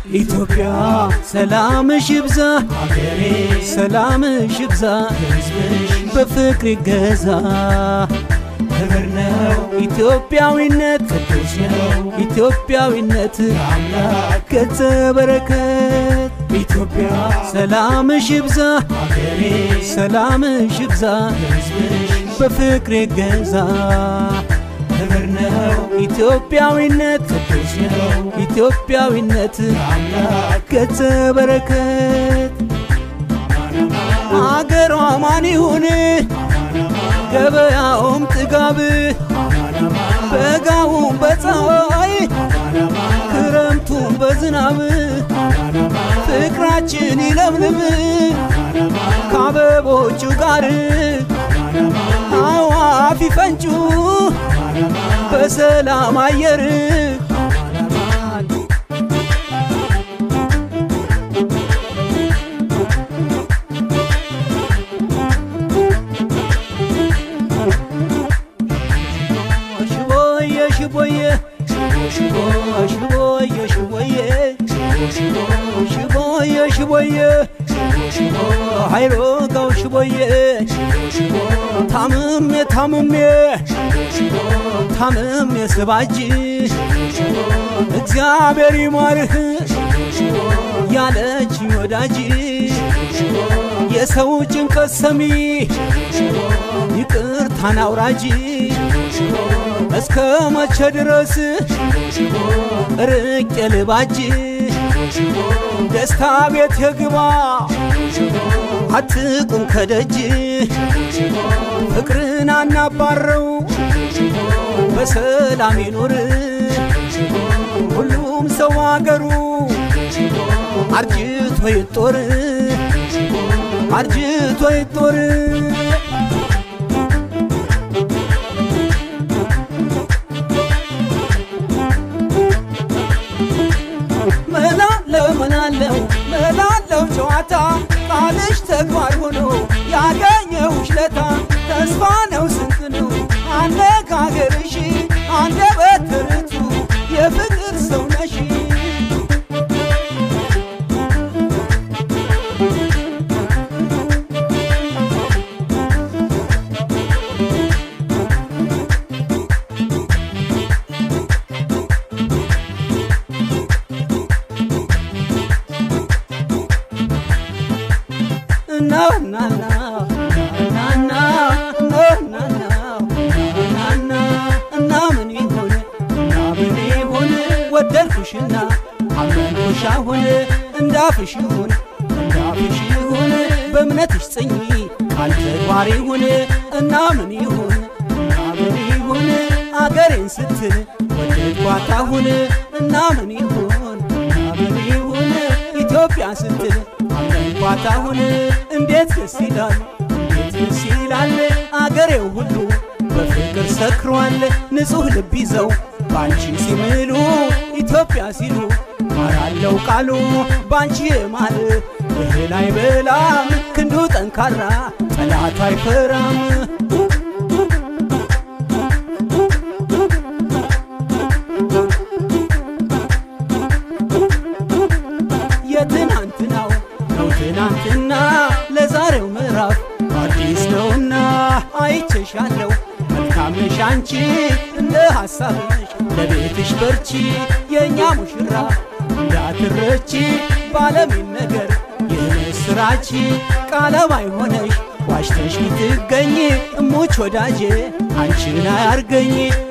ኢትዮጵያ ሰላምሽ ይብዛ ሀገሬ ሰላምሽ ይብዛ ሕዝብሽ በፍቅር ይገዛ ክብር ነው ኢትዮጵያዊነት ቅዱስ ነው ኢትዮጵያዊነት አምላክ ገጸ በረከት ኢትዮጵያ ሰላምሽ ይብዛ ሀገሬ ሰላምሽ ይብዛ ሕዝብሽ በፍቅር ይገዛ ክብር ነው ኢትዮጵያዊነት ቅዱስ ነው ኢትዮጵያዊነት አምላክ ገጸ በረከት አገሯ ማን ይሁን ገበያውም ጥጋብ በጋውም በፀሐይ ክረምቱም በዝናብ ፍቅራችን ይለምልም ከአበቦቹ ጋር አዋፍ ይፈንጩ በሰላም አየር ሽቦዬ ሽቦዬ ሽቦዬ ሽቦዬ ሽቦዬ ሽቦዬ ኃይሎ ጋው ሽቦዬ ታምሜ ታምሜ ታምሜ ስባጅ እግዚአብሔር ይማርህ ያለች ወዳጅ የሰው ጭንቀት ሰሚ ይቅርታን አውራጅ እስከ መቼ ድረስ ርቄ ልባጅ ደስታ ቤት የግባ አትቁም ከደጅ ፍቅርን አናባረው በሰላም ይኑር ሁሉም ሰው አገሩ አርጅቶ ይጦር አርጅቶ ይጦር መላለው መላለው መላለው ጨዋታ ቃልሽ ተግባር ሆኖ ያገኘሁሽ ለታ ተስፋ ነው ስንት ነው አነጋገርሽ አንደበት ርቱ የፍቅር ሰው ነሽ ነው ናና ናና ነው ናና ናና እና ምን ይሁን እና ምን ይሁን ወደድኩሽና አመንኩሽ አሁን እንዳፍሽ ይሁን እንዳፍሽ ይሁን በእምነትሽ ጽኚ ቃል ተግባር ይሁን እና ምን ይሁን እና ምን ይሁን አገሬን ስትል ወደድኳት አሁን እና ምን ይሁን እና ምን ይሁን ኢትዮጵያ ስትል አመንኳት አሁን እንዴት ደስ ይላል እንዴት ደስ ይላል አገሬው ሁሉ በፍቅር ሰክሯል ንጹሕ ልብ ይዘው ባንቺ ሲምሉ ኢትዮጵያ ሲሉ ማራለው ቃሉ ባንቺ የማል እህል አይበላም ክንዱ ጠንካራ ጠላት አይፈራም የትናንትናው ነው ትናንትና ለዛሬው ምዕራፍ አዲስ ነውና አይቼሻለሁ መልካም ነሽ አንቺ እንደ ሐሳብሽ ለቤትሽ በርቺ የእኛ ሙሽራ እንዳትረቺ ባለሚን ነገር የምስራች ቃለማይ ሆነሽ ዋሽተሽ ብትገኝ እሙች ወዳጄ አንቺን አያርገኝ